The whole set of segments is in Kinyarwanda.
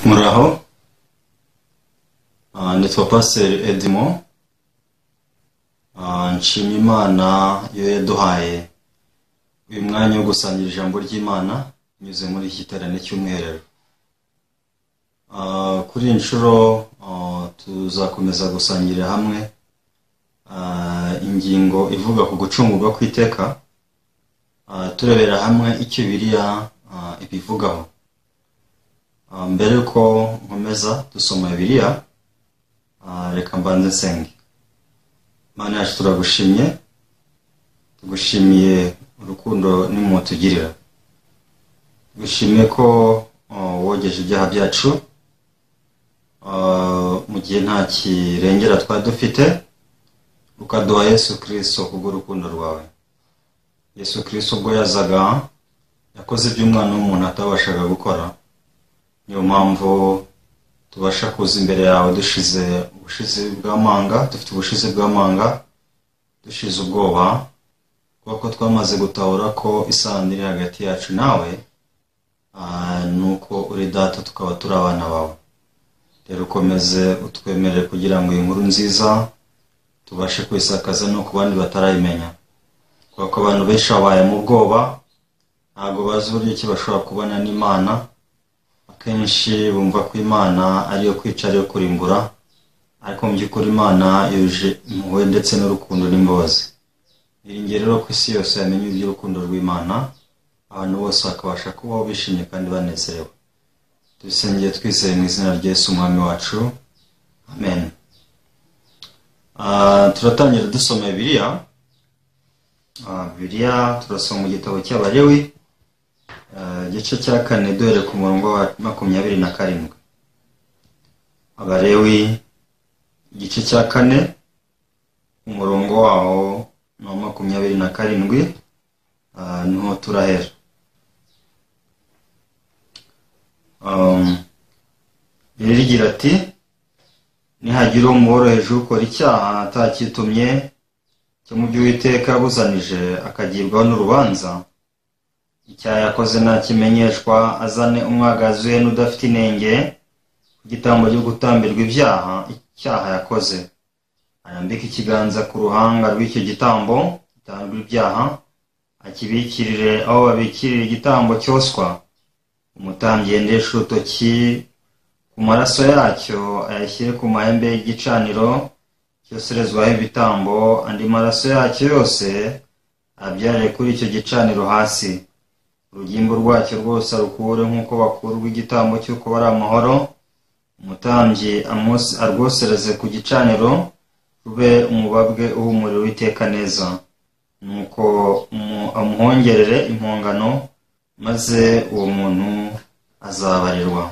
uhoraho Ah, nitwa pasiteri edimo Ah, nshima imana yo yaduhaye uyu mwanya wo gusangira ijambo ry'imana binyuze muri iki giterane cy'umwiherero Ah, kuri iyi nshuro ah, tuzakomeza gusangira hamwe ah, ingingo ivuga ku gucungurwa kw'iteka Ah, turebera hamwe icyo biriya ah, ibivugaho Ah, mbere yuko nkomeza dusoma biriya ah, reka mbanze nsenge mana yacu turagushimye tugushimiye urukundo n'impuhwe tugirira dushimiye ko ah, wogeje ibyaha byacu ah, mu gihe nta kirengera twari dufite ukaduha yesu kirisito kubw'urukundo rwawe yesu kirisito ubwo yazaga yakoze ibyo umwana w'umuntu atabashaga gukora niyo mpamvu tubasha kuza imbere yawe dushize ubushizi bw'amanga dufite ubushizi bw'amanga dushize ubwoba kuko twamaze gutahura ko isano iri hagati yacu nawe ah, ni uko uri data tukaba turi abana bawe rero ukomeze utwemerere kugira ngo iyi nkuru nziza tubashe kuyisakaza no ku bandi batarayimenya kubera ko abantu benshi babaye mu bwoba ntabwo bazi uburyo ki bashobora kubana n'imana akenshi bumva ko imana ariyo kwica ariyo kurimbura ariko mu by'ukuri imana yuje impuhwe ndetse n'urukundo n'imbabazi iringiye rero ko isi yose yamenya iby'urukundo rw'imana abantu bose bakabasha kubaho bishimye kandi banezerewe tubisengeye twizeye mu izina rya Yesu umwami wacu amen Ah, turatangira dusoma bibiliya Ah, bibiliya turasoma igitabo cy'abalewi Ah, igice cya kane duhere ku murongo wa makumyabiri na karindwi abalewi igice cya kane umurongo waho ni uwa makumyabiri na karindwi ah, niho turahera Um, rero igira ati nihagira umworoheje ukora icyaha atakitumye cyo mu by'uwiteka yabuzanije akagirwaho n'urubanza icyaha yakoze ntakimenyeshwa azane umwagazi we n'udafite inenge ku gitambo cyo gutambirwa ibyaha icyaha yakoze arambike ikiganza ku ruhanga rw'icyo gitambo gitambirwa ibyaha akibikirire aho babikirira igitambo cyoswa umutambyi yendeshe urutoki ku maraso yacyo ayashyire ku mahembe y'igicaniro cyoserezwaho ibitambo andi maraso yacyo yose abyarire kuri icyo gicaniro hasi urugimbu rwacyo rwose arukure nk'uko bakurwa igitambo cy'uko bari amahoro umutambyi amwos- arwosereze ku gicaniro rube umubabwe uhumurira uwiteka neza nuko umu- amuhongerere impongano maze uwo muntu azabarirwa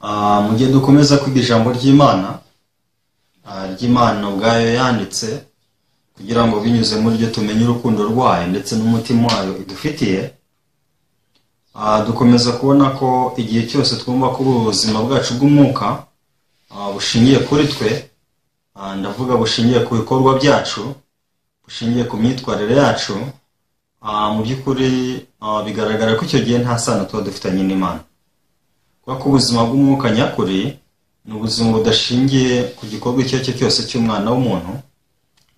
Ah, mu gihe dukomeza kwiga ijambo ry'imana ah, ry'imana ubwayo yanditse kugira ngo binyuze muri ryo tumenye urukundo rwayo ndetse n'umutima wayo idufitiye Ah, dukomeza kubona ko igihe cyose twumva ko ubuzima bwacu bw'umwuka ah, bushingiye kuri twe ah, ndavuga bushingiye ku bikorwa byacu bushingiye ku myitwarire yacu ah, mu by'ukuri ah, bigaragara ko icyo gihe nta sano tuba dufitanye n'imana kuko ko ubuzima bw'umwuka nyakuri ni ubuzima budashingiye ku gikorwa icyo ari cyo cyose cy'umwana w'umuntu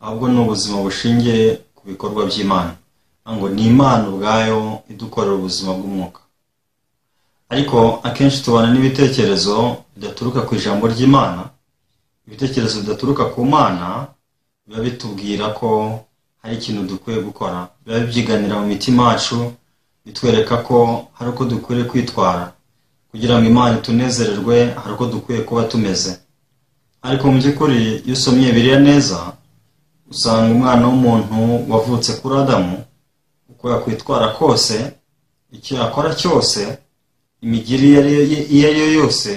ahubwo ni ubuzima bushingiye ku bikorwa by'imana ngo ni imana ubwayo idukorera ubuzima bw'umwuka ariko akenshi tubana n'ibitekerezo bidaturuka ku ijambo ry'imana ibitekerezo bidaturuka ku mana biba bitubwira ko hari ikintu dukwiye gukora biba bibyiganira mu mitima yacu bitwereka ko hari uko dukwiye kwitwara kugira ngo imana itunezererwe hari uko dukwiye kuba tumeze ariko mu by'ukuri iyo usomye biriya neza usanga umwana w'umuntu wavutse kuri adamu uko yakwitwara kose icyo yakora cyose imigiri iyo ari yo iyo ari yo yose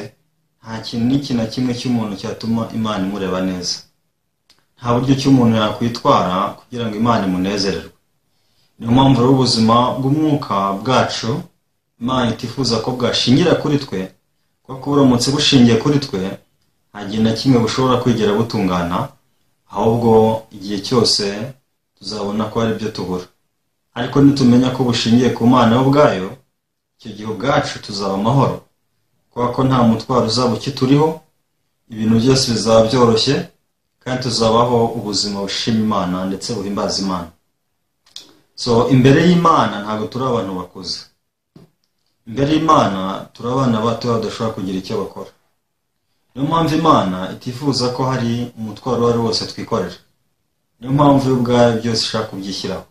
nta kintu n'iki na kimwe cy'umuntu cyatuma imana imureba neza nta buryo cy'umuntu yakwitwara kugira ngo imana imunezererwe niyo mpamvu rero ubuzima bw'umwuka bwacu imana itifuza ko bwashingira kuri twe kuko buramutse bushingiye kuri twe nta gihe na kimwe bushobora kwigera butungana ahubwo igihe cyose tuzabona ko hari ibyo tubura ariko nitumenya ko bushingiye ku mana yo ubwayo icyo gihe ubwacu tuzaba amahoro kubera ko nta mutwaro uzaba ukituriho ibintu byose bizaba byoroshye kandi tuzabaho ubuzima bushima imana ndetse buhimbaza imana so imbere y'imana ntabwo turi abantu bakuze imbere y'imana turi abana bato badashobora kugira icyo bakora niyo mpamvu imana itifuza ko hari umutwaro uwo ari wose twikorera niyo mpamvu yo ubwayo byose ishaka kubyishyiraho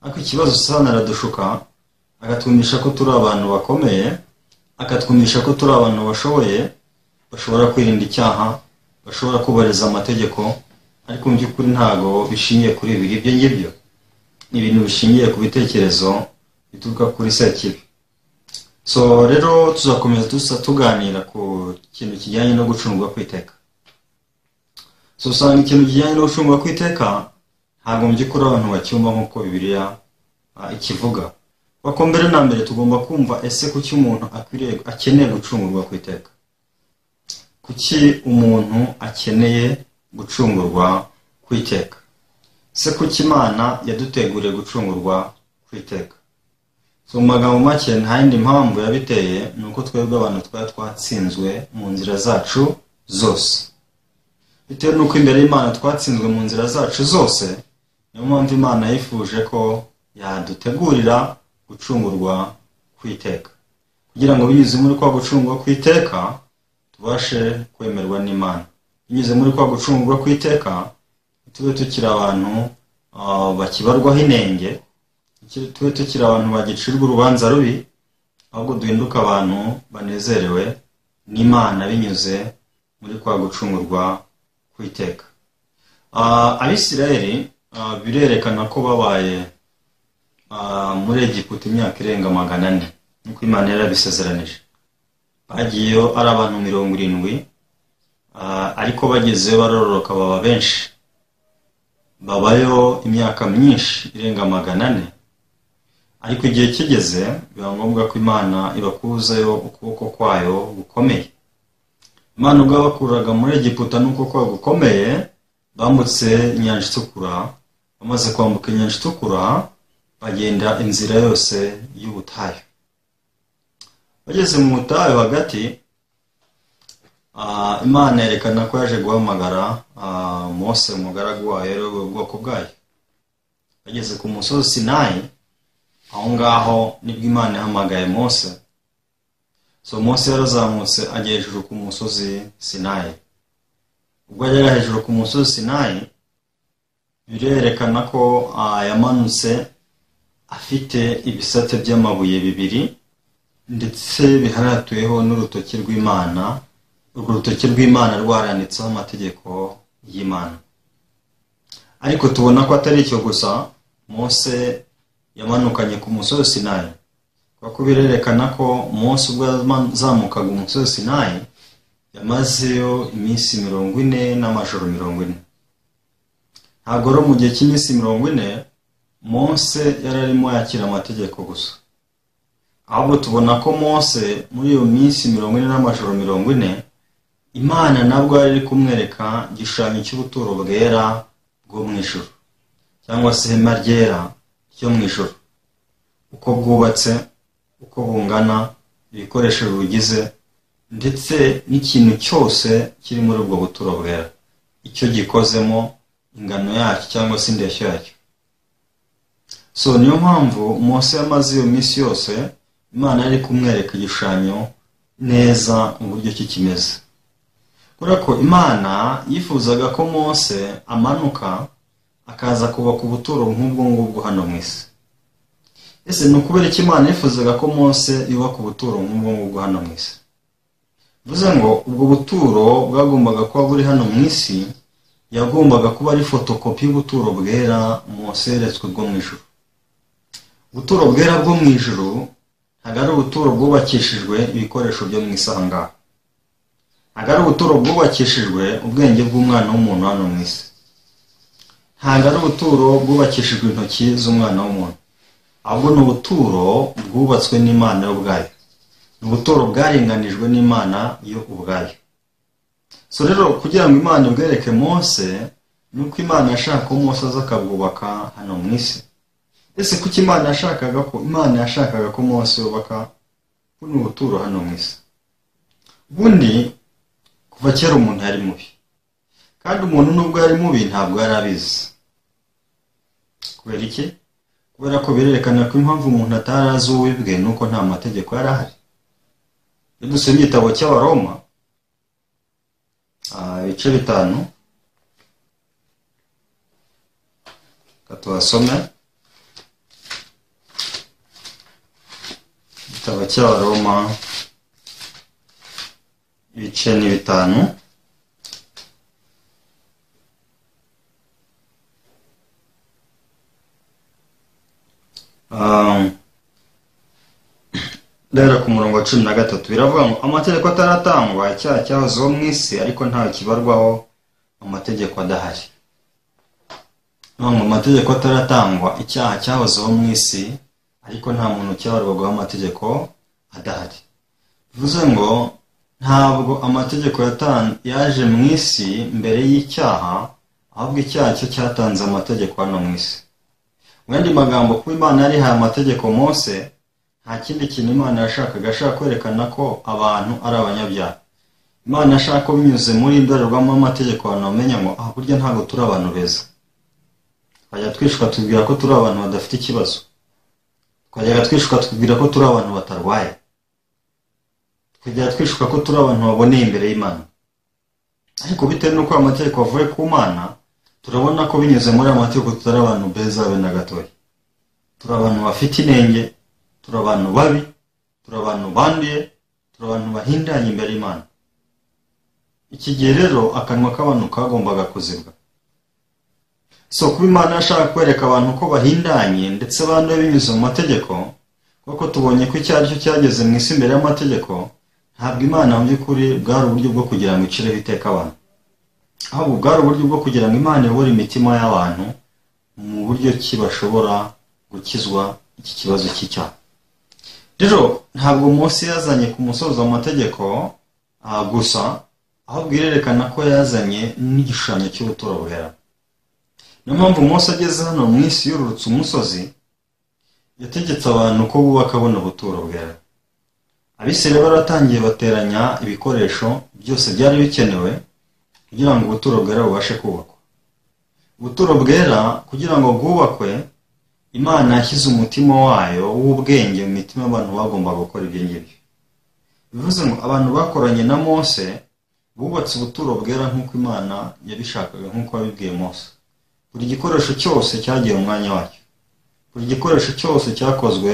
ariko ikibazo usana aradushuka akatwumisha ko turi abantu bakomeye akatwumisha ko turi abantu bashoboye bashobora kwirinda icyaha bashobora kubahiriza amategeko ariko mu by'ukuri ntabwo bishingiye kuri ibi ibyo ngibyo ni ibintu bishingiye ku bitekerezo bituruka kuri sekibi so rero tuzakomeza dusa tuganira ku kintu kijyanye no gucungwa kw'iteka so usanga ikintu kijyanye no gucungwa kw'iteka ntabwo mu by'ukuri abantu bacyumva nk'uko bibiriya ah, ikivuga kuko mbere na mbere tugomba kumva ese kuki umuntu akwiriye akeneye gucungurwa ku iteka kuki umuntu akeneye gucungurwa ku iteka se kuki imana yaduteguriye gucungurwa ku iteka so mu magambo make nta yindi mpamvu yabiteye ni uko twebwe abantu twari twatsinzwe mu nzira zacu zose bitewe n'uko imbere y'imana twatsinzwe mu nzira zacu zose niyo mpamvu imana yifuje ko yadutegurira gucungurwa kw'iteka kugira ngo binyuze muri kwa gucungurwa kw'iteka tubashe kwemerwa n'imana binyuze muri kwa gucungurwa kw'iteka tube tukiri abantu ah, bakibarwaho inenge tukiri- tube tukiri abantu bagicirwa urubanza rubi ahubwo duhinduke abantu banezerewe n'imana binyuze muri kwa gucungurwa kw'iteka Ah, abisirayeli ah, birerekana ko babaye Ah, muri egiputa imyaka irenga magana ane nk'uko imana yari yabisezeranije bagiyeyo ari abantu mirongo irindwi ah, ariko bagezeyo barororoka baba benshi babayo imyaka myinshi irenga magana ane ariko igihe kigeze biba ngombwa ko imana ibakuzayo ukuboko kwayo gukomeye imana ubwo yabakuraga muri egiputa n'uko kwayo gukomeye bambutse inyanja itukura bamaze kwambuka inyanja itukura bagenda inzira yose y'ubutayu bageze mu butayu hagati ah, imana yerekana ko yaje guhamagara ah, mose umugaragu wayo yari ayoboye ubwoko bwayo bageze ku musozi sinayi aho ngaho nibwo imana yahamagaye mose so mose yarazamutse ajya hejuru ku musozi sinayi ubwo yajyaga hejuru ku musozi sinayi birerekana ko ah, yamanutse afite ibisate by'amabuye bibiri ndetse biharatuyeho n'urutoki rw'imana urwo rutoki rw'imana rwaranditseho amategeko y'imana ariko tubona ko atari icyo gusa mose yamanukanye ku musozi sinayi kuko birerekana ko mose ubwo yazamukaga umusozi sinayi yamazeyo iminsi mirongo ine n'amajoro mirongo ine ntabwo rero mu gihe cy'iminsi mirongo ine mose yari arimo yakira amategeko gusa ahubwo tubona ko mose muri iyo minsi mirongo ine n'amajoro mirongo ine imana nabwo yari iri kumwereka igishushanyo cy'ubuturo bwera bwo mu ijoro cyangwa se ihema ryera ryo mu ijoro uko bwubatse uko bungana ibikoresho biwugize ndetse n'ikintu cyose kiri muri ubwo buturo bwera icyo gikozemo ingano yacyo cyangwa se indeshyo yacyo so niyo mpamvu mose yamaze iyo minsi yose imana yari kumwereka igishushanyo neza mu buryo ki kimeze kubera ko imana yifuzaga ko mose amanuka akaza kubaka ubuturo nk'ubwo ngubwo hano mu isi ese ni ukubera iki imana yifuzaga ko mose yubaka ubuturo nk'ubwo ngubwo hano mu isi bivuze ngo ubwo buturo bwagombaga kuba buri hano mu isi yagombaga kuba ari fotokopi y'ubuturo bwera mose yeretswe bwo mu ijuru ubuturo bwera bwo mu ijuru ntabwo ari ubuturo bwubakishijwe ibikoresho byo mu isi aha ngaha ntabwo ari ubuturo bwubakishijwe ubwenge bw'umwana w'umuntu hano mu isi ntabwo ari ubuturo bwubakishijwe intoki z'umwana w'umuntu ahubwo ni ubuturo bwubatswe n'imana yo ubwayo ni ubuturo bwarenganijwe n'imana yo ubwayo so rero kugira ngo imana ibwereke mose ni uko imana yashaka ko mose aza akabwubaka hano mu isi ese kuki imana yashakaga ko imana yashakaga ko mose yubaka buno buturo hano mu isi ubundi kuva kera umuntu yari mubi kandi umuntu nubwo yari mubi ntabwo yari abizi kubera iki kubera ko birerekana ko impamvu umuntu atari azi uwibwe ni uko nta mategeko yari ahari iyo dusoma igitabo cy'abaroma ah, ibice bitanu reka tuhasome igitabo cy'abaroma ibice ni bitanu Um, rero ku murongo wa cumi na gatatu biravuga ngo amategeko ataratangwa icyaha cyahozeho mu isi ariko ntawe kibarwaho amategeko adahari niyo ngo amategeko ataratangwa icyaha cyahozeho mu isi ariko nta muntu cyabarwagaho amategeko adahari bivuze ngo ntabwo amategeko yatan- yaje mu isi mbere y'icyaha ahubwo icyaha cyo cyatanze amategeko hano mu isi mu yandi magambo kuba imana yarihaye amategeko mose nta kindi kintu imana yashakaga ashaka kwerekana ko abantu ari abanyabyaha imana ashaka ko binyuze muri indorerwamo amategeko abantu bamenya ngo ah burya ntabwo turi abantu beza twajya twishuka tubwira ko turi abantu badafite ikibazo twajyaga twishuka tubwira ko turi abantu batarwaye tukajya twishuka ko turi abantu baboneye imbere y'imana ariko bitewe n'uko aya mategeko avuye ku mana turabona ko binyuze muri aya mategeko tutari abantu beza be na gatoya turi abantu bafite inenge turi abantu babi turi abantu banduye turi abantu bahindanye imbere y'imana iki gihe rero akanwa k'abantu kagombaga kuzibwa si kuba imana yashaka kwereka abantu ko bahindanye ndetse banduye binyuze mu mategeko kuko tubonye ko icyo ari cyo cyageze mu isi imbere y'amategeko ntabwo imana mu by'ukuri bwari uburyo bwo kugira ngo icireho iteka abantu ahubwo bwari uburyo bwo kugira ngo imana iyobore imitima y'abantu mu buryo ki bashobora gukizwa iki kibazo cy'icyaha rero ntabwo munsi yazanye ku musozo amategeko ah, gusa ahubwo irerekana ko yazanye n'igishushanyo cy'ubuturo bwera niyo mpamvu munsi ageze hano mu isi yururutse umusozi yategetse abantu ko bubaka buno buturo bwera abisirayeli baratangiye bateranya ibikoresho byose byari bikenewe kugira ngo ubuturo bwera bubashe kubakwa ubuturo bwera kugira ngo bwubakwe imana yashyize umutima wayo w'ubwenge mu mitima y'abantu bagomba gukora ibyo ngibyo bivuze ngo abantu bakoranye na mose bubatse ubuturo bwera nk'uko imana yabishakaga nk'uko yabibwiye mose buri gikoresho cyose cyagiye mu mwanya wacyo buri gikoresho cyose cyakozwe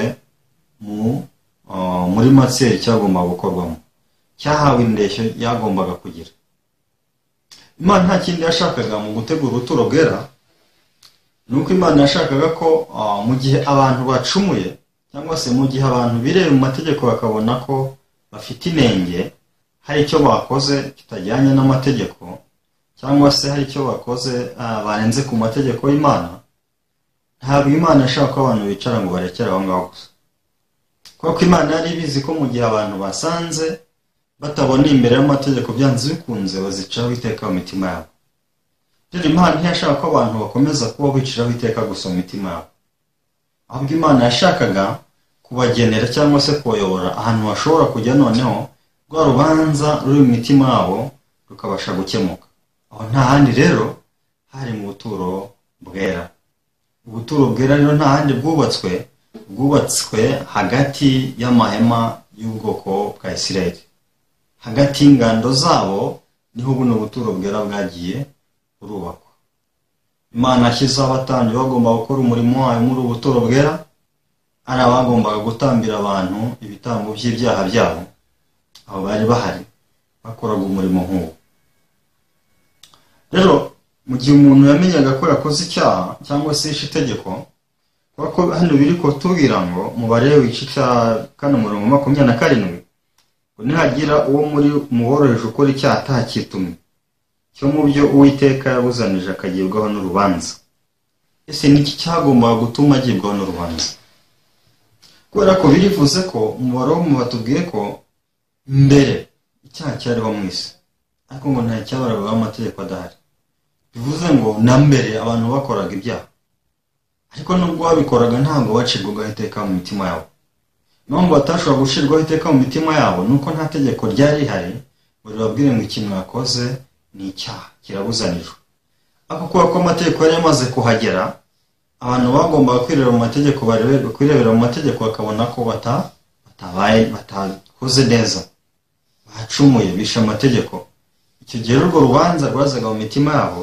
mu uh, muri matseri cyagombaga gukorwamo cyahawe indeshyo yagombaga kugira imana nta kindi yashakaga mu gutegura ubuturo bwera ni uko imana yashakaga ko ah, mu gihe abantu bacumuye cyangwa se mu gihe abantu bireba mu mategeko bakabona ko bafite inenge hari icyo bakoze kitajyanye n'amategeko cyangwa se hari icyo bakoze ah, barenze ku mategeko y'imana ntabwo imana ishaka ko abantu bicara ngo barekere aho ngaho gusa kuko imana yari ibizi ko mu gihe abantu basanze bataboneye imbere y'amategeko byanze bikunze bazicaho iteka mu mitima yabo rero imana ntiyashaka ko abantu bakomeza kuba biciraho iteka gusa mu mitima yabo ahubwo imana yashakaga kubagenera cyangwa se kubayobora ahantu bashobora kujya noneho rwa rubanza ruri mu mitima yabo rukabasha gukemuka aho nta handi rero hari mu buturo bwera ubuturo bwera rero nta handi bwubatswe bwubatswe hagati y'amahema y'ubwoko bwa isirayeli hagati y'ingando zabo niho buno buturo bwera bwagiye burubakwa imana ashyizeho abatambyi bagomba gukora umurimo wayo muri ubu buturo bwera ari abagombaga gutambira abantu ibitambo by'ibyaha byabo abo bari bahari bakoraga umurimo nk'uwo rero mu gihe umuntu yamenyaga ko yakoze icyaha cyangwa se yishe itegeko kubera ko hano biri kutubwira ngo mubare wica icyaha kane umurongo makumyabiri na karindwi ngo nihagira uwo muri muboroheje ukora icyaha atakitumye cyo mu byo uwiteka yabuzanije akagibwaho n'urubanza ese niki cyagombaga gutuma agibwaho n'urubanza kubera ko birivuze ko umubare wo mu batubwiye ko mbere icyaha cyariho mu isi ariko ngo nta cyabaragaho amategeko adahari bivuze ngo na mbere abantu bakoraga ibyaha ariko nubwo babikoraga ntabwo bacibwagaho iteka mu mitima yabo impamvu batashobora gushirwaho iteka mu mitima yabo ni uko nta tegeko ryari rihari ngo ribabwire ngo iki mwakoze ni icyaha kirabuzanijwe ariko kubera ko amategeko yari yamaze kuhagera abantu bagombaga kwirebera mu mategeko barebe- kwirebera mu mategeko bakabona ko bata- batabaye batakoze neza bacumuye bishe amategeko icyo gihe urwo rubanza rwazaga mu mitima yabo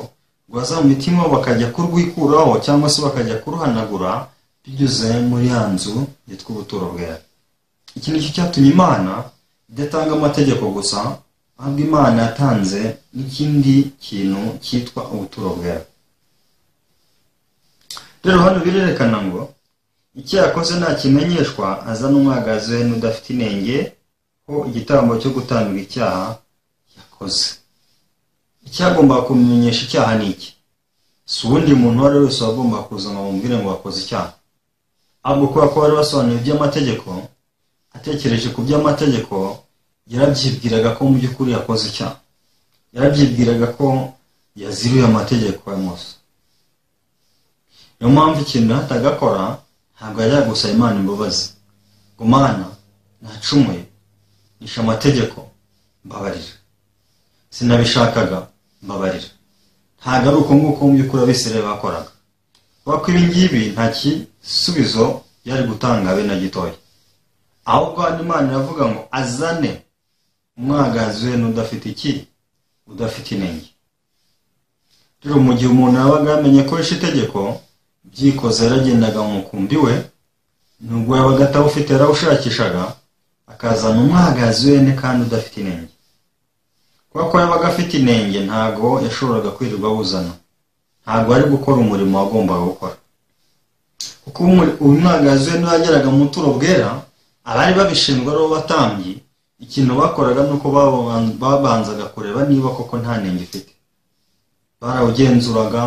rwaza mu mitima yabo bakajya kurwikuraho cyangwa se bakajya kuruhanagura binyuze muri ya nzu yitwa ubuturo bwera iki ni cyo cyatumye imana idatanga amategeko gusa ahubwo imana yatanze n'ikindi kintu cyitwa ubuturo bwera rero hano birerekana ngo icyo yakoze ntakimenyeshwa aza n'umwagaze n'udafite inenge ko igitambo cyo gutanga icyaha yakoze icyagomba kumenyesha icyaha ni iki si uwundi muntu uwo ari we wese wagomba kuza ngo bamubwire ngo wakoze icyaha ahubwo kubera ko bari basobanuye iby'amategeko atekereje ku by'amategeko yarabyibwiraga ko mu by'ukuri yakoze icyaha yarabyibwiraga ko yaziruye amategeko ya mose niyo mpamvu ikintu atagakora ntabwo yajya gusaba imana imbabazi ngo mana nacumuye nishe amategeko mbabarira sinabishakaga mbabarira ntabwo ari uko nguko mu by'ukuri abisirayeli bakoraga kubera ko ibi ngibi nta gisubizo byari gutanga be na gitoya ahubwo hano imana iravuga ngo azane umwagazi we n'udafite iki udafite inenge rero mu gihe umuntu yabaga yamenye ko yishe itegeko byikoze yaragendaga mu mukumbi we nubwo yabaga atawufite yarawushakishaga akazana umwagazi wene kandi udafite inenge kubera ko yabaga afite inenge ntabwo yashoboraga kwirirwa awuzana ntabwo ari gukora umurimo wagombaga gukora kuko umu- umwagazi we n'uwageraga mu buturo bwera abari babishinzwe ari bo batambyi ikintu bakoraga ni uko baban- babanzaga kureba niba koko nta nenge ifite barawugenzuraga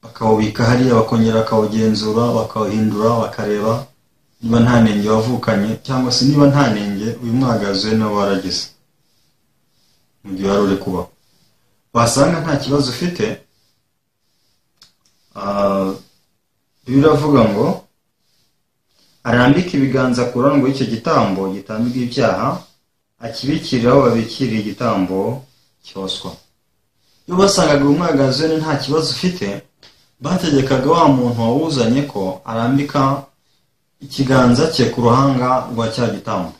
bakawubika hariya bakongera bakawugenzura bakawuhindura bakareba niba nta nenge wavukanye cyangwa se niba nta nenge uyu mwagazi we nawe waragize mu gihe wari uri kubaho wasanga nta kibazo ufite ah, bibiliya iravuga ngo arambike ibiganza ku rurango y'icyo gitambo gitambirwa ibyaha akibikirire aho babikiriye igitambo cyoswa iyo basangaga umwagazi we nta kibazo ufite bategekaga wa muntu wawuzanye ko arambika ikiganza cye ku ruhanga rwa cya gitambo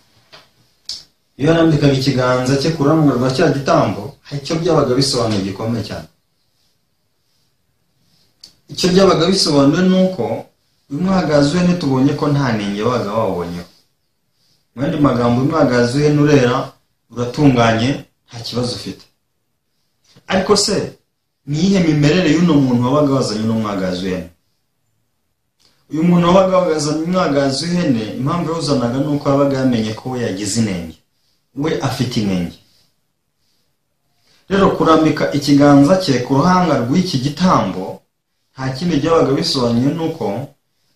iyo yarambikaga ikiganza cye ku ruhanga rwa cya gitambo hari icyo byabaga bisobanuye gikomeye cyane icyo byabaga bisobanuye ni uko uyu mwagazi we ntitubonye ko nta nenge wabaga wawubonyeho mu yandi magambo uyu mwagazi we nurera uratunganye nta kibazo ufite ariko se ni iyihe mimerere y'uno muntu wabaga wazanye uno mwagazi w'ihene uyu muntu wabaga wazanye umwagazi w'ihene impamvu yawuzanaga ni uko yabaga yamenye ko we yagize inenge we afite inenge rero kurambika ikiganza cye ku ruhanga rw'iki gitambo nta kindi byabaga bisobanuye nuko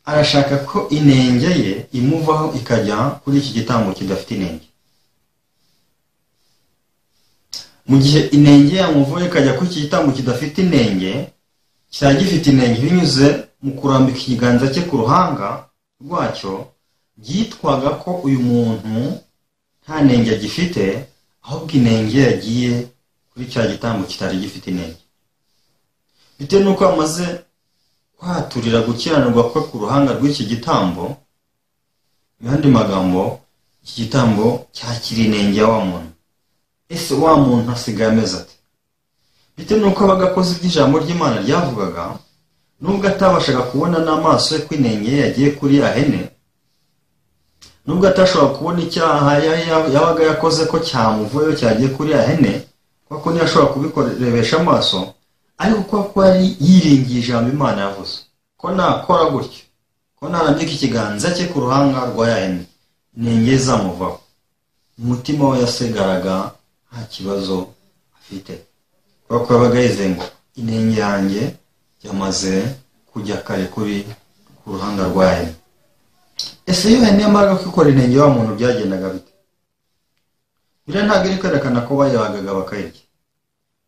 arashaka ko inenge ye imuvaho ikajya kuri iki gitambo kidafite inenge mu gihe inenge yamuvuye ikajya kuri iki gitambo kidafite inenge cyari gifite inenge binyuze mu kurambika ikiganza cye ku ruhanga rwacyo byitwaga ko uyu muntu nta nenge agifite ahubwo inenge yagiye kuri cya gitambo kitari gifite inenge bitewe n'uko amaze kwaturira gukiranirwa kwe ku ruhanga rw'iki gitambo mu yandi magambo iki gitambo cyakira inenge ya wa muntu ese wa muntu asigaye ameze ate bitewe n'uko abaga akoze ibyo ijambo ry'imana ryavugaga nubwo atabashaga kubona n'amaso ye ko inenge ye yagiye kuri ya hene nubwo atashoboraga kubona icyaha ya- ya- yabaga yakoze ko cyamuvuyeho cyagiye kuri ya hene kuko ntiyashobora kubikorebesha amaso ariko kuba ko yari yiringiye ijambo imana yavuze ko nakora gutyo ko narambika ikiganza cye ku ruhanga rwa ya hene inenge izamuvaho umutima we yasegaraga nta kibazo afite kubera ko yabaga yizeye ngo inenge yanjye yamaze kujya kare kuri ku ruhanga rwa hene ese iyo hene yamaraga kwikora inenge wa muntu byagendaga bite biriya ntabwo iri kwerekana ko bayibagaga bakayirya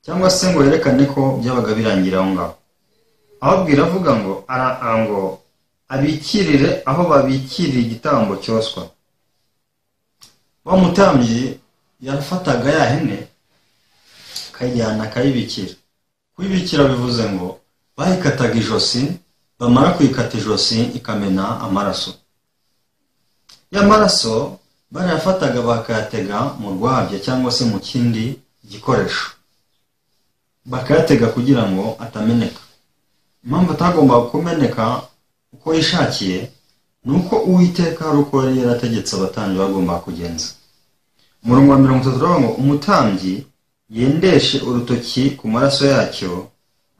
cyangwa se ngo yerekane ko byabaga birangira aho ngaho ahubwo iravuga ngo ara- ngo abikirire aho babikirira igitambo cyoswa wa mutambyi yafataga ya hene akayijyana akayibikira kuyibikira bivuze ngo bayikataga ijosi bamara kuyikata ijosi ikamena amaraso ya maraso barayafataga bakayatega mu rwabya cyangwa se mu kindi gikoresho bakayatega kugira ngo atameneka impamvu atagomba kumeneka uko yishakiye ni uko uwiteka hari uko yari yarategetse abatambyi bagomba kugenza umurongo wa mirongo itatu uravuga ngo umutambyi yendeshe urutoki ku maraso yacyo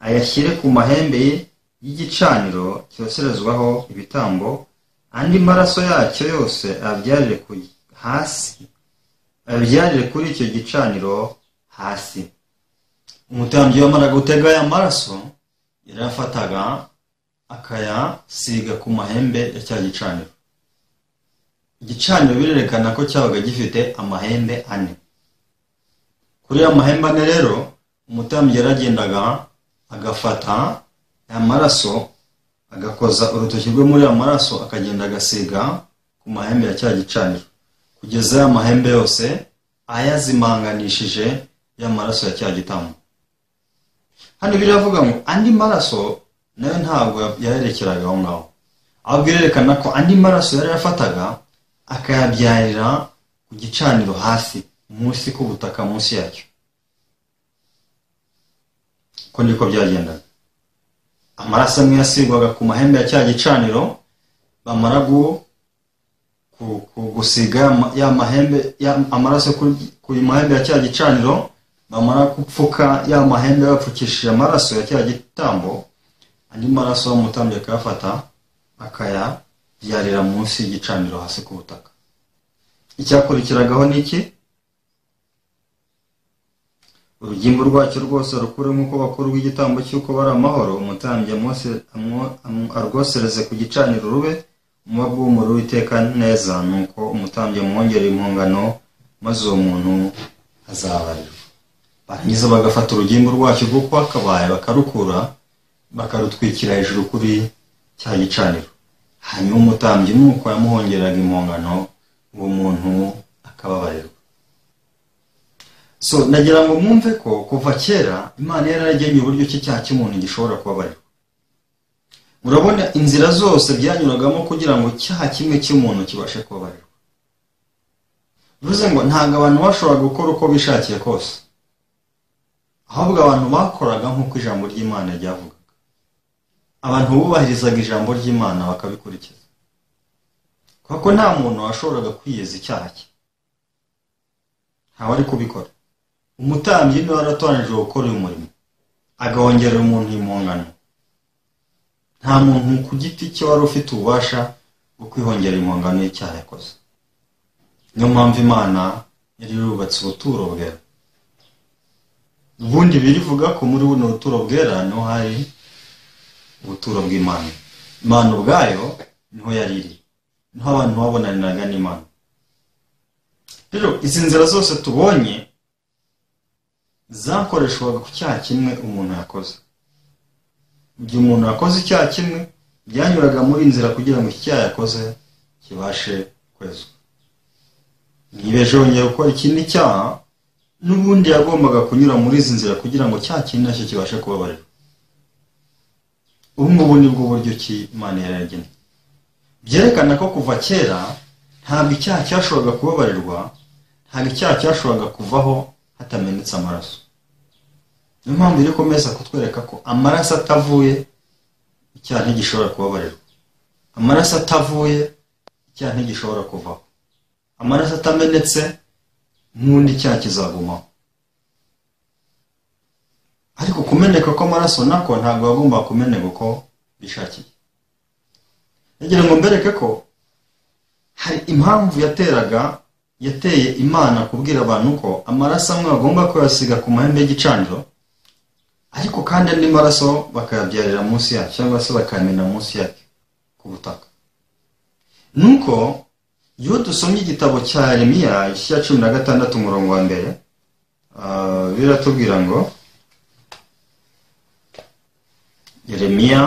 ayashyire ku mahembe ye y'igicaniro cyoserezwaho ibitambo andi maraso yacyo yose abyarire hasi abyarire kuri icyo gicaniro hasi umutambyi wamaraga gutega aya maraso yarafataga akayasiga ku mahembe ya cya gicaniro igicaniro birerekana ko cyabaga gifite amahembe ane kuri ya mahembe ane rero umutambyi yaragendaga agafata aya maraso agakoza urutoki rwe muri aya maraso akagenda agasiga ku mahembe ya cya gicaniro kugeza aya mahembe yose ayazimanganishije ya maraso ya cya gitambo hano biravuga ngo andi maraso nayo ntabwo yarerekeraga aho ngaho ahubwo irerekana ko andi maraso yari yafataga akayabyarira ku gicaniro hasi munsi ku butaka munsi yacyo ko niko byagendaga amaraso amwe yasigwaga ku mahembe ya cya gicaniro bamara gusiga ya mahembe amaraso ku mahembe ya cya gicaniro bamara gupfuka ya mahembe bapfukishije amaraso ya cya gitambo andi maraso w'umutambyi akayafata akayabyarira munsi y'igicaniro hasi ku butaka icyakurikiragaho ni iki urugimbu rwacyo rwose rukure nk'uko bakuru rw'igitambo cy'uko bari amahoro umutambyi arwosereze ku gicaniro rube umubavu w'umuriro witeka neza nuko umutambyi amwongera impungano maze uwo muntu azabarirwa barangiza bagafata urugimbu rwacyo kuko hakabaye bakarukura bakarutwikira hejuru kuri cya gicaniro hanyuma umutambyi nuko yamuhongeraga impongano uwo muntu akababarirwa so nagira ngo mwumve ko kuva kera imana yaragennye uburyo ki cyaha cy'umuntu gishobora kubabarirwa murabona inzira zose byanyuragamo kugira ngo icyaha kimwe cy'umuntu kibashe kubabarirwa bivuze ngo ntabwo abantu bashobora gukora uko bishakiye kose ahubwo abantu bakoraga nk'uko ijambo ry'imana ryavugaga abantu bubahirizaga ijambo ry'imana bakabikurikiza kuko nta muntu washoboraga kwiyeza icyaha cye ntawe ari kubikora umutambyi niwe waratoranije gukora uyu murimo agahongerera umuntu impongano nta muntu ku giti cye wari ufite ububasha bwo kwihongera impongano y'icyaha yakoze niyo mpamvu imana yari yubatse ubuturo bwera ubundi birivuga ko muri buno buturo bwera niho hari ubuturo bw'imana imana ubwayo niho yari iri niho abantu babonaniraga n'imana rero izi nzira zose tubonye zakoreshwaga ku cyaha kimwe umuntu yakoze mu gihe umuntu yakoze icyaha kimwe byanyuraga muri inzira kugira ngo iki cyaha yakoze kibashe kwezwa ntibeje yongera gukora ikindi cyaha n'ubundi yagombaga kunyura muri izi nzira kugira ngo cya kintu nacyo kibashe kubabarira ubu ngubu ni bwo buryo ki imana yaragena byerekana ko kuva kera ntabwo icyaha cyashoboraga kubabarirwa ntabwo icyaha cyashoboraga kuvaho hatamenetse amaraso niyo mpamvu iri kumeza kutwereka ko amaraso atavuye icyaha ntigishobora kubabarirwa amaraso atavuye icyaha ntigishobora kuvaho amaraso atamenetse n'ubundi cyaha kizagumaho ariko kumeneka kw'amaraso nako ntabwo bagomba kumeneka uko bishakiye nagira ngo mbereke ko hari impamvu yateraga yateye imana kubwira abantu ko amaraso amwe bagomba kuyasiga ku mahembe y'igicaniro ariko kandi andi maraso bakayabyarira munsi yacyo cyangwa se bakayamena munsi yacyo ku butaka nuko iyo dusomye igitabo cya remiya cya cumi na gatandatu umurongo wa mbere biratubwira ngo remiya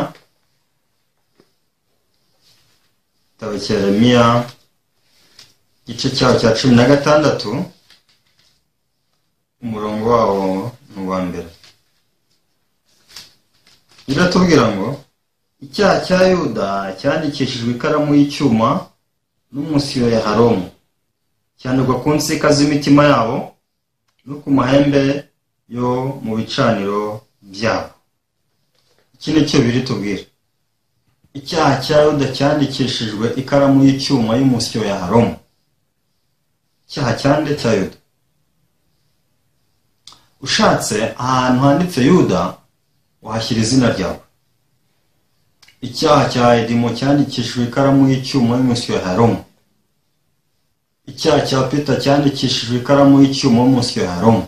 igitabo cya remiya igice cyaho cya cumi na gatandatu umurongo wawo ni uwa mbere biratubwira ngo icyaha cya yuda cyandikishijwe ikaramu y'icyuma n'umusiyo ya haromu cyandikwa ku nsika z'imitima yabo no ku mahembe yo mu bicaniro byabo iki ni cyo biri tubwira icyaha cya yuda cyandikishijwe ikaramu y'icyuma y'umusiyo ya haromu icyaha cyande cya yuda ushatse ahantu handitse yuda wahashyira izina ryawe icyaha cya edimo cyandikishijwe ikaramu y'icyuma y'umusiyo ya haromu icyaha cya pita cyandikishijwe ikaramu y'icyuma y'umusiyo ya haromu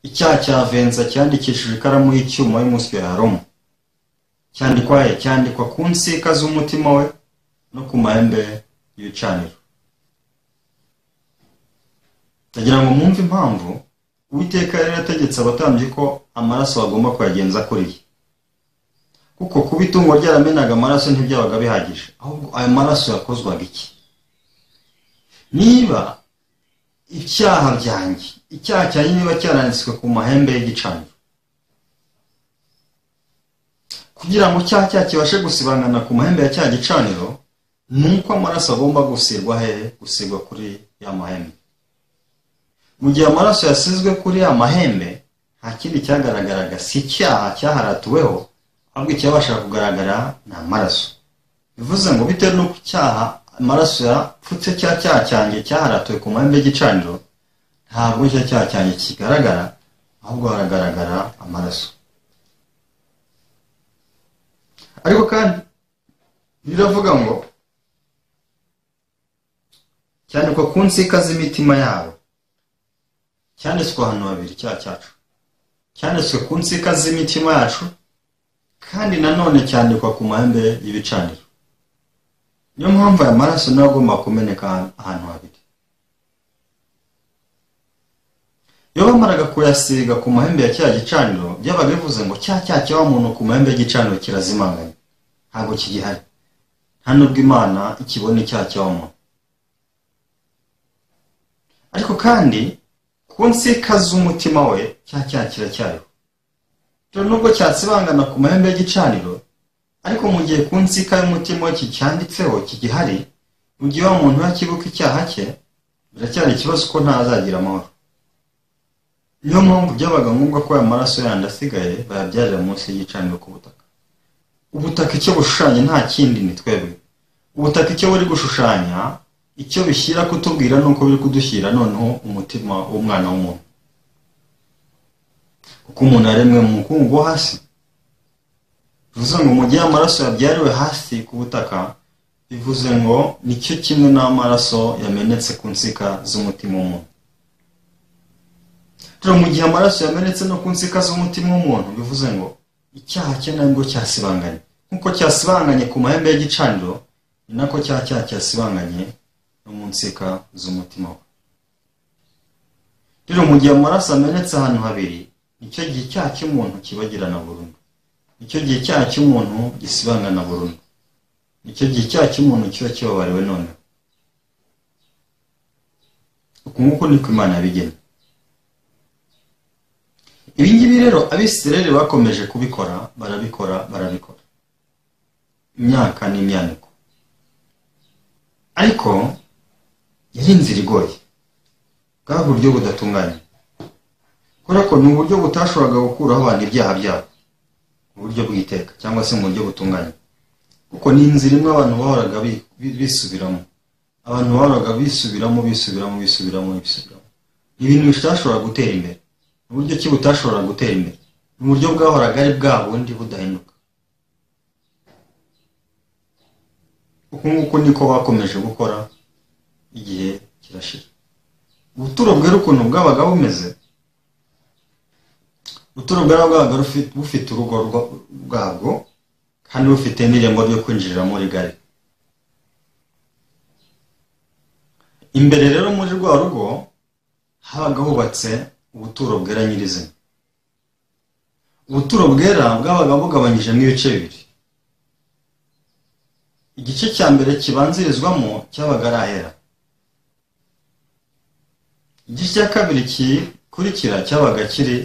icyaha cya venza cyandikishijwe ikaramu y'icyuma y'umusiyo ya haromu cyandikwa he cyandikwa ku nsika z'umutima we no ku mahembe y'ibicaniro ndagira ngo mwumve impamvu uwiteka yari yategetse abatambyi ko amaraso bagomba kuyagenza kuriya kuko kuba itungo ryaramenaga amaraso ntibyabaga bihagije ahubwo ayo maraso yakozwaga iki niba icyaha byanjye icyaha cyanjye niba cyaranditswe ku mahembe y'igicaniro kugira ngo cyaha cyaha kibashe gusibangana ku mahembe ya cya gicaniro ni uko amaraso agomba gusigwa hehe gusigwa kuri ya mahembe mu gihe amaraso yasizwe kuri ya mahembe nta kindi cyagaragaraga si icyaha cyaharatuweho ahubwo icyabasha kugaragara ni amaraso bivuze ngo bitewe n'uko icyaha amaraso yapfutse cya cyaha cyanjye cyaharatuwe ku mahembe y'igicaniro ntabwo icyo cyaha cyanjye kigaragara ahubwo haragaragara amaraso ariko kandi riravuga ngo cyandikwa ku nsika z'imitima yabo cyanditswe ahantu habiri icyaha cyacu cyanditswe ku nsika z'imitima yacu kandi nanone cyandikwa ku mahembe y'ibicaniro niyo mpamvu aya maraso nayo agomba kumeneka ahantu habiri iyo bamaraga kuyasiga ku mahembe ya cya gicaniro byabaga bivuze ngo cya cyaha cya wa muntu ku mahembe y'igicaniro kirazimanganye ntabwo kigihari nta nubwo imana ikibona icyaha cya wa muntu ariko kandi ku nsika z'umutima we cya cyaha kiracyariho dore nubwo cyasibangana ku mahembe y'igicaniro ariko mu gihe ku nsika y'umutima we kicyanditseho kigihari mu gihe wa muntu yakibuka icyaha cye biracyari ikibazo ko ntazagira amahoro niyo mpamvu byabaga ngombwa ko aya maraso yandi asigaye bayabyarira munsi y'igicaniro ku butaka ubutaka icyo bushushanya nta kindi ni twebwe ubutaka icyo buri gushushanya icyo bishyira kutubwira ni uko biri kudushyira noneho umutima w'umwana w'umuntu kuko umuntu yaremwe mu mukungugu wo hasi bivuze ngo mu gihe amaraso yabyariwe hasi ku butaka bivuze ngo nicyo kimwe n'amaraso yamenetse ku nsika z'umutima w'umuntu dore mu gihe amaraso yamenetse no ku nsika z'umutima w'umuntu bivuze ngo icyaha cye nabwo cyasibanganye nk'uko cyasibanganye ku mahembe y'igicaniro ni nako cyaha cyaha cyasibanganye no mu nsika z'umutima we rero mu gihe amaraso amenetse ahantu habiri nicyo gihe icyaha cy'umuntu kibagirana burundu nicyo gihe icyaha cy'umuntu gisibangana burundu nicyo gihe icyaha cy'umuntu kiba kibabariwe none uku nguku niko imana yabigena ibi ngibi rero abisireri bakomeje kubikora barabikora barabikora imyaka n'imyaniko ariko yari inzira igoye bwa buryo budatunganye kubera ko ni uburyo butashoboraga gukuraho abantu ibyaha byabo mu buryo bw'iteka cyangwa se mu buryo butunganye kuko ni inzira imwe abantu bahoraga bisubiramo abantu bahoraga bisubiramo bisubiramo bisubiramo bisubiramo ibintu bitashobora gutera imbere uburyo ki butashobora gutera imbere ni uburyo bwahoraga ari bwa bundi budahinduka uku nguku niko bakomeje gukora igihe kirashira ubuturo bwera ukuntu bwabaga bumeze ubuturo bwera bwabaga bufite urugo bwabwo kandi bufite n'irembo ryo kwinjirira muri gare imbere rero muri rwa rugo habaga hubatse ubuturo bwera nyirizina ubuturo bwera bwabaga bugabanyijemo ibice bibiri igice cya mbere kibanzirizwamo cyabaga ari ahera igice cya kabiri gikurikira cyabaga kiri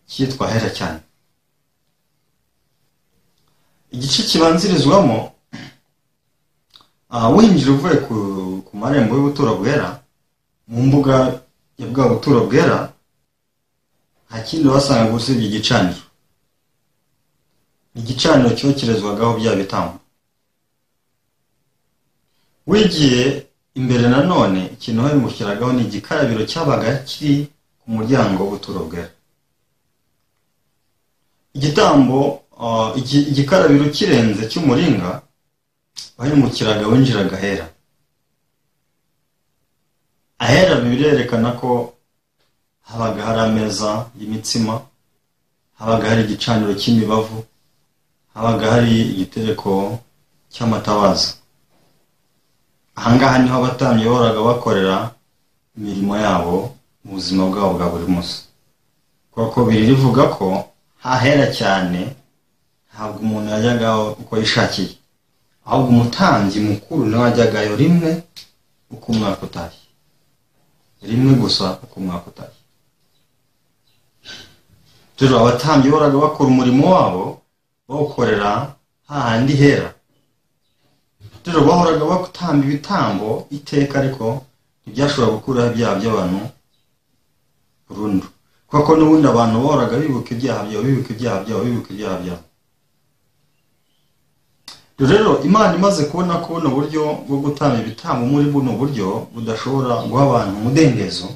cyitwa hera cyane igice kibanzirizwamo aha winjira uvuye ku marembo y'ubutura bwera mu mbuga ya bwa butura bwera nta kindi wasangaga usibye igicaniro igicaniro cyokerezwagaho bya bitambo wigiye imbere nanone ikintu babimushyiragaho ni igikarabiro cyabaga kiri ku muryango w'ubuturo bwera igitambo igikarabiro kirenze cy'umuringa bayimukiraga winjiraga ahera ahera birerekana ko habaga hari ameza y'imitsima habaga hari igicaniro cy'imibavu habaga hari igitereko cy'amatabaza ahangaha niho abatambyi bahoraga bakorera imirimo yabo mu buzima bwabo bwa buri munsi kuko biri rivuga ko hahera cyane ntabwo umuntu yajyagaho uko yishakiye ahubwo umutambyi mukuru nawe ajyagayo rimwe uko umwaka utashye rimwe gusa uko umwaka utashye rero abatambyi bahoraga bakora umurimo wabo bawukorera hahandi hera rero bahoraga batamba ibitambo iteka ariko ntibyashobora gukuraho ibyaha by'abantu burundu kuko n'ubundi abantu bahoraga bibuka ibyaha byabo bibuka ibyaha byabo bibuka ibyaha byabo rero imana imaze kubona ko buno buryo bwo gutanga ibitambo muri buno buryo budashobora guha abantu umudendezo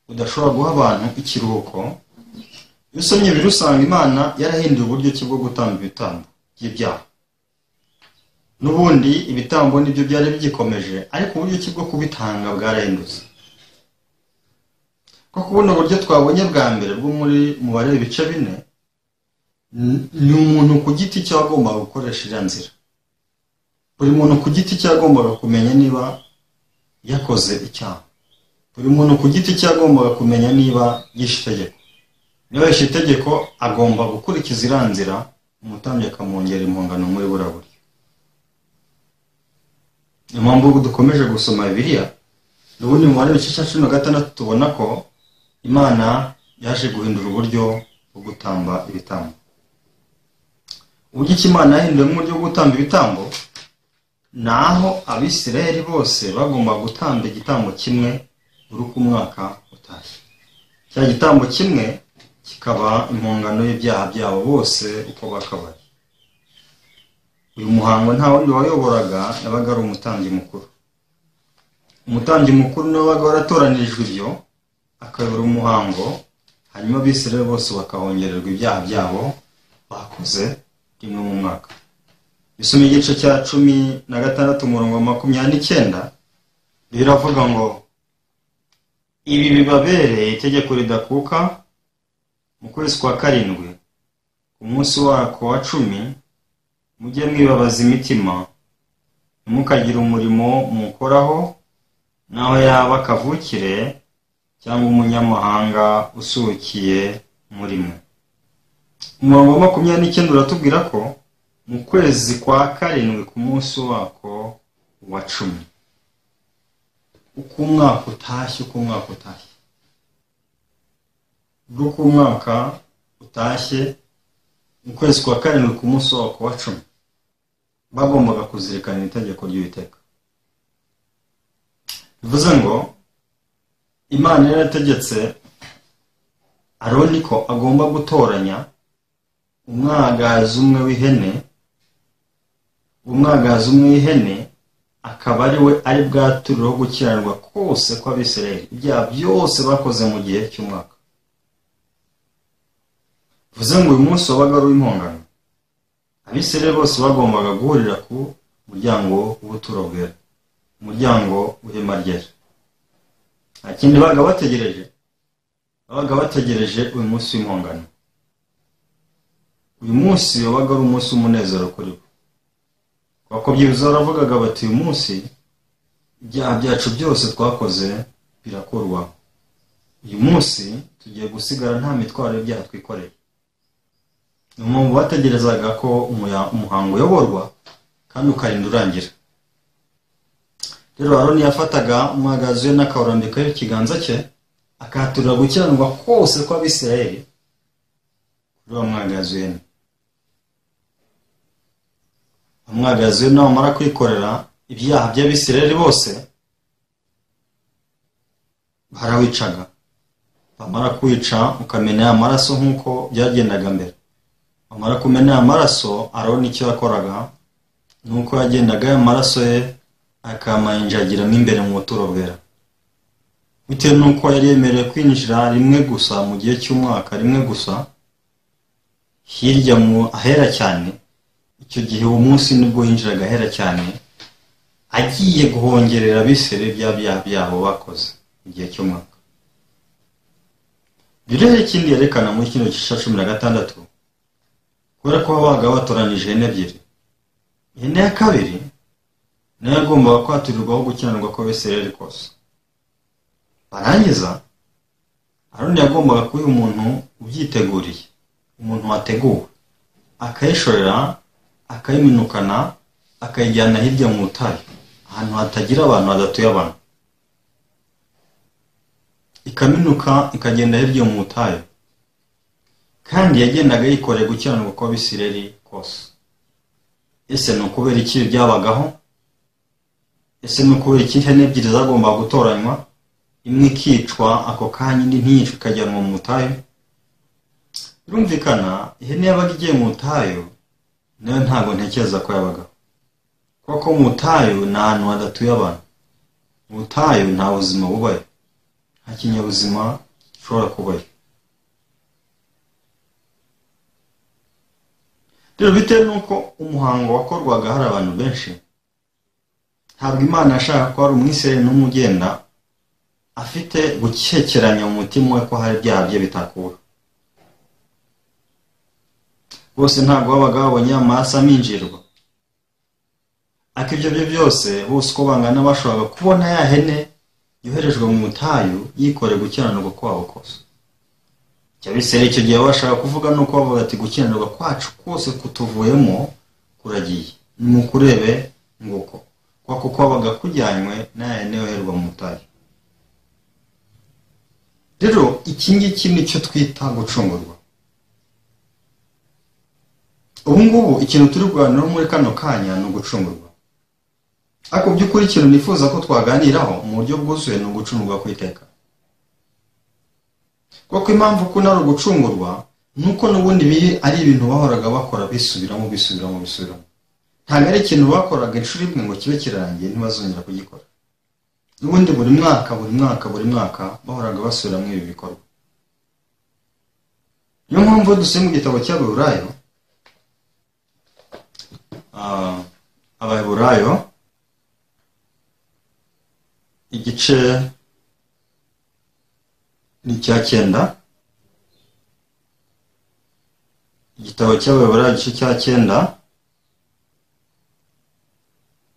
budashobora guha abantu ikiruhuko iyo usomye biri usanga imana yarahinduye uburyo ki bwo gutanga ibitambo by'ibyaha n'ubundi ibitambo nibyo byari bigikomeje ariko uburyo ki bwo kubitanga bwarahindutse kuko buno buryo twabonye bwa mbere bwo muri mubare ibice bine ni umuntu ku giti cye agomba gukoresha iriya nzira buri muntu ku giti cye agombaga kumenya niba yakoze icyaha buri muntu ku giti cye agombaga kumenya niba yishe itegeko niba yishe itegeko agomba gukurikiza iriya nzira umutambyi akamwongera impungano muri buriya buryo niyo mpamvu dukomeje gusoma bibiriya ubundi mu mubare w'igice cya cumi na gatandatu tubona ko imana yaje guhindura uburyo bwo gutamba ibitambo uburyo iki imana yahinduyemo uburyo bwo gutamba ibitambo ni aho abisirayeli bose bagomba gutamba igitambo kimwe buri uko umwaka utashye cya gitambo kimwe kikaba impungano y'ibyaha byabo bose uko bakabaye uyu muhango nta wundi wayoboraga yabaga ari umutambyi mukuru umutambyi mukuru nawe wabaga waratoranijwe ibyo akayobora umuhango hanyuma abisirayeli bose bakahongererwa ibyaha byabo bakoze rimwe mu mwaka bisoma igice cya cumi na gatandatu umurongo wa makumyabiri n'icyenda biravuga ngo ibi bibabereye itegeko ridakuka mu kwezi kwa karindwi ku munsi wako wa cumi mujye mwibabaza imitima ntimukagire umurimo mukoraho naho yaba kavukire cyangwa umunyamahanga usukiye muri mwe umurongo wa makumyabiri n'icyenda uratubwira ko mu kwezi kwa karindwi ku munsi wako wa cumi uko umwaka utashye uko umwaka utashye ubwo uko umwaka utashye mu kwezi kwa karindwi ku munsi wako wa cumi bagombaga kuzirikana itegeko ry'uwiteka bivuze ngo imana yarategetse aroni ko agomba gutoranya umwagazi umwe w'ihene umwagazi umwe w'ihene akaba ari we ari bwaturireho gukiranirwa kose kw'abisirayeli ibyaha byose bakoze mu gihe cy'umwaka bivuze ngo uyu munsi wabaga ari uw'impongano abisirayeli bose bagombaga guhurira ku muryango w'ubuturo bwera umuryango w'ihema ryera nta kindi babaga bategereje babaga bategereje uyu munsi w'impongano uyu munsi wabaga ari umunsi w'umunezero kuri bo bakubyibuza baravugaga bati uyu munsi ibyaha byacu byose twakoze birakorwa uyu munsi tugiye gusigara nta mitwaro y'ibyaha twikoreye ni umuntu bategerezaga ko umuhango uyoborwa kandi ukarinda urangira rero aroni yafataga umwagazi we n'akawurambikaho ikiganza cye akaturira gukiranirwa kose kw'abisirayeli kuri bamwagazi wene bamwagazi we nabamara kwikorera ibyaha by'abisirayeli bose barawicaga bamara kwica ukamena ya maraso nk'uko byagendaga mbere bamara kumena ya maraso arabona icyo yakoraga nuko yagendaga ya maraso ye akamayinjagiramo imbere mu buturo bwera bitewe n'uko yari yemerewe kwinjira rimwe gusa mu gihe cy'umwaka rimwe gusa hirya mu ahera cyane icyo gihe uwo munsi nibwo yinjiraga ahera cyane agiye guhongerera bisere bya byaha byabo bakoze mu gihe cy'umwaka rero ikindi yerekana muri kino gice cya cumi na gatandatu kubera ko babaga batoranije ihene ebyiri ihene ya kabiri nayo yagombaga kwaturirwaho gukiranirwa ko beseri kose barangiza aroni yagombaga kuba umuntu ubyiteguriye umuntu wateguwe akayishorera akayiminukana akayijyana hirya mu butayu ahantu hatagira abantu hadatuye abantu ikaminuka ikagenda hirya mu butayu kandi yagendaga yikoreye gukiranirwa kw'abisireri kose ese ni ukubera iki byabagaho ese ni ukubera iki ihene ebyiri zagomba gutoranywa imwe ikicwa ako kanya indi ntiyicwe ikajyanwa mu butayu birumvikana ihene yabaga igiye mu butayu nayo ntabwo ntekereza ko yabagaho kuko mu butayu ni ahantu hadatuye abantu mu butayu nta buzima bubayo nta kinyabuzima gishobora kubayo rero bitewe n'uko umuhango wakorwaga hari abantu benshi ntabwo imana yashaka ko hari umwisirayeli n'umugenda afite gukekeranya mu mutima we ko hari ibyaha bye bitakura bose ntabwo babaga babonye amaraso aminjirwa ariko ibyo byo byose bose uko bangana bashobora kubona ya hene yoherejwe mu butayu yikoreye gukiranirwa kwabo kose icyo bisera icyo gihe bashaka kuvuga ni uko bavuga ati gukiranirwa kwacu kose kutuvuyemo kuragiye mukurebe nguko kuko kwabaga kujyanywe n'aya hene yoherwa mu butayu rero iki ngiki ni cyo twita gucungurwa ubu ngubu ikintu turi kuganiraho muri kano kanya ni ugucungurwa ariko by'ukuri ikintu nifuza ko twaganiraho mu buryo bwuzuye ni ugucungurwa kw'iteka kuko impamvu ko ari ugucungurwa ni uko n'ubundi biri ari ibintu bahoraga bakora bisubiramo bisubiramo bisubiramo ntabwo ari ikintu bakoraga inshuro imwe ngo kibe kirangiye ntibazongera kugikora n'ubundi buri mwaka buri mwaka buri mwaka bahoraga basubiramo ibi bikorwa niyo mpamvu dusiye mu gitabo cy'abaheburayo abaheburayo igice ni icya cyenda igitabo cy'abayobora igice cya cyenda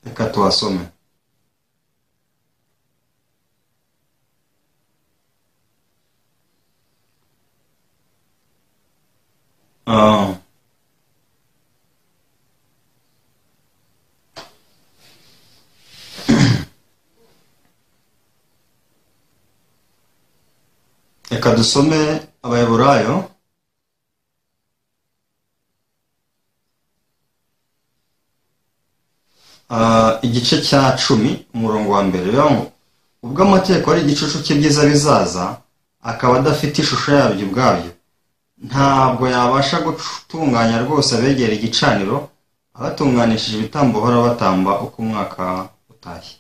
reka tuhasome Uh, reka dusome abayaburayo igice cya cumi umurongo wa mbere ngo ubwo amategeko ari igicucu cye byiza bizaza akaba adafite ishusho yabyo ubwabyo ntabwo yabasha gutunganya rwose abegera igicaniro abatunganishije ibitambo bahora batamba uko umwaka utashye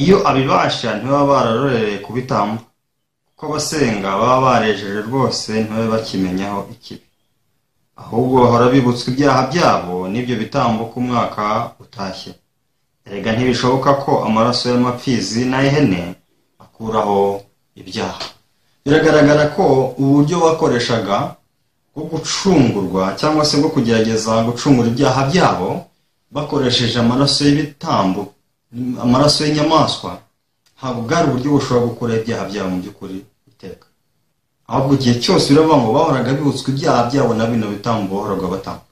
iyo abibasha ntibaba bararorereye ku bitambo ko abasenga baba barejeje rwose ntibabe bakimenyaho ikibi ahubwo bahora bibutswe ibyaha byabo n'ibyo bitambo ku mwaka utashye erega ntibishoboka ko amaraso y'amapfizi n'ay'ihene akuraho ibyaha biragaragara ko uburyo bakoreshaga bwo gucungurwa cyangwa se bwo kugerageza gucungura ibyaha byabo bakoresheje amaraso y'ibitambo amaraso y'inyamaswa ntabwo bwari uburyo bushobora gukora ibyaha byabo mu by'ukuri iteka ahubwo igihe cyose biravuga ngo bahoraga bibutswe ibyaha byabo na bino bitambo bahoraga batamba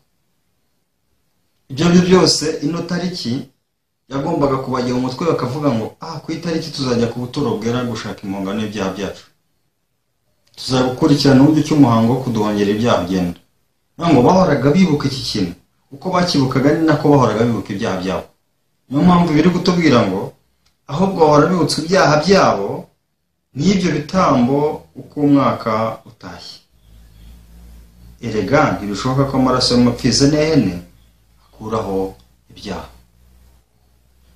ibyo ari byo byose ino tariki yagombaga kubajya mu mutwe bakavuga ngo aha ku itariki tuzajya ku buturo bwera gushaka impongano y'ibyaha byacu tuzagukurikirana uburyo icyo umuhango wo kuduhongera ibyaha ugenda ntabwo bahoraga bibuka iki kintu uko bakibukaga ni nako bahoraga bibuka ibyaha byabo niyo mpamvu biri kutubwira ngo ahubwo bahora bibutsa ibyaha byabo n'ibyo bitambo uko umwaka utashye erega ntibishoboka ko amaraso y'amapfizi n'ihene akuraho ibyaha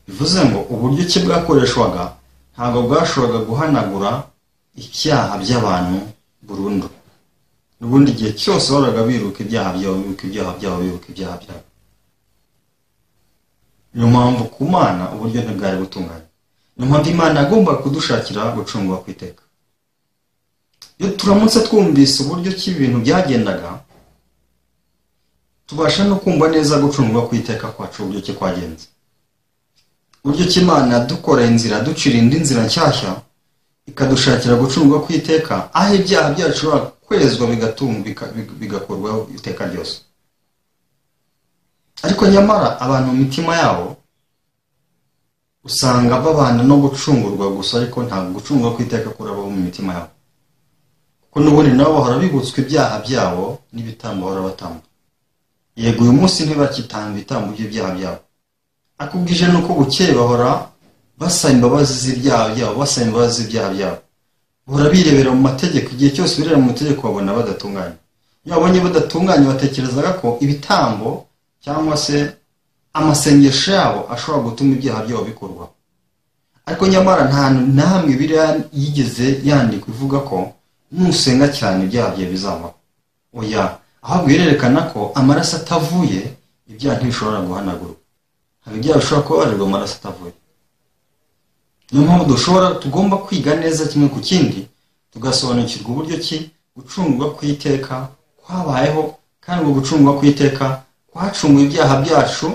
bivuze ngo uburyo ki bwakoreshwaga ntabwo bwashoboraga guhanagura ibyaha by'abantu burundu n'ubundi igihe cyose bahoraga biruka ibyaha byabo bibuka ibyaha byabo bibuka ibyaha byabo niyo mpamvu ku mana uburyo ntibwari butunganye niyo mpamvu imana yagomba kudushakira gucungwa ku iteka iyo turamutse twumvise uburyo ki ibintu byagendaga tubasha no kumva neza gucungwa ku iteka kwacu uburyo ki kwagenze uburyo ki imana yadukoreye inzira ducira indi nzira nshyashya ikadushakira gucungwa ku iteka aho ibyaha byacu bishobora kwezwa bigakurwaho iteka ryose ariko nyamara abantu mu mitima yabo usanga babana no gucungurwa gusa ariko ntabwo gucungwa ku iteka kurabaho mu mitima yabo kuko n'ubundi nabo bahora bibutswa ibyaha byabo n'ibitambo bahora batamba yego uyu munsi ntibakitanga ibitambo by'ibyaha byabo akubwije nuko bukeye bahora basaba imbabazi z'ibyaha byabo basaba imbabazi z'ibyaha byabo bahora birebera mu mategeko igihe cyose bireba mu mategeko babona badatunganye iyo babonye badatunganye batekerezaga ko ibitambo cyangwa se amasengesho yabo ashobora gutuma ibyaha byabo bikorwa ariko nyamara nta hamwe biriya yigeze yandikwa ivuga ko nusenga cyane ibyaha byawe bizabaho oya ahubwo irerekana ko amaraso atavuye ibyaha ntibishobora guhanagurwa hari ibyaha bishobora kuba barirwa amaraso atavuye niyo mpamvu dushobora tugomba kwiga neza kimwe ku kindi tugasobanukirwa uburyo ki gucungwa ku iteka kwabayeho kandi ubwo gucungwa ku iteka kwacunguye ibyaha byacu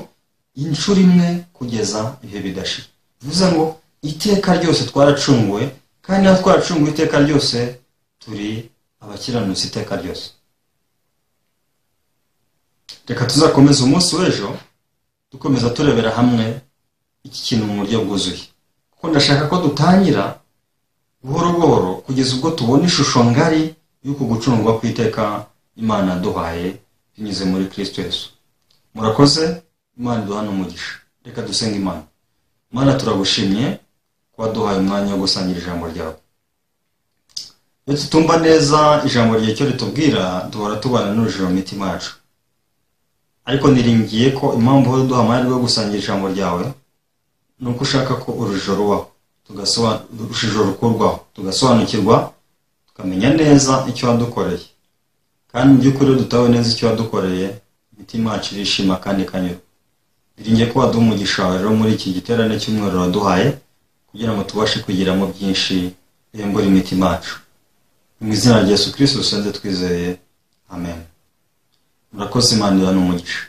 inshuro imwe kugeza ibihe bidashira bivuze ngo iteka ryose twaracunguwe kandi aho twaracunguwe iteka ryose turi abakiranutsi iteka ryose reka tuzakomeza umunsi w'ejo dukomeza turebera hamwe iki kintu mu buryo bwuzuye kuko ndashaka ko dutangira buhoro buhoro kugeza ubwo tubona ishusho ngari y'uko gucungwa ku iteka imana yaduhaye binyuze muri kirisito yesu murakoze imana iduha n'umugisha reka dusenga imana imana turagushimye kuba duhaye umwanya wo gusangira ijambo ryawe iyo tutumva neza ijambo ryawe icyo ritubwira duhora tubana n'urujijo mu mitima yacu ariko niringiye ko impamvu uhora uduha amahirwe yo gusangira ijambo ryawe ni uko ushaka ko urujijo rubaho urujijo rukurwaho tugasobanukirwa tukamenya neza icyo wadukoreye kandi mu by'ukuri dutawe neza icyo wadukoreye imitima yacu irishima kandi ikanyura biringiye ko waduha umugisha wawe rero muri iki giterane cy'umweru waduhaye kugira ngo tubashe kugiramo byinshi biyungura imitima yacu mu izina rya yesu kirisiti dusanze twizeye amen murakoze imana ni umugisha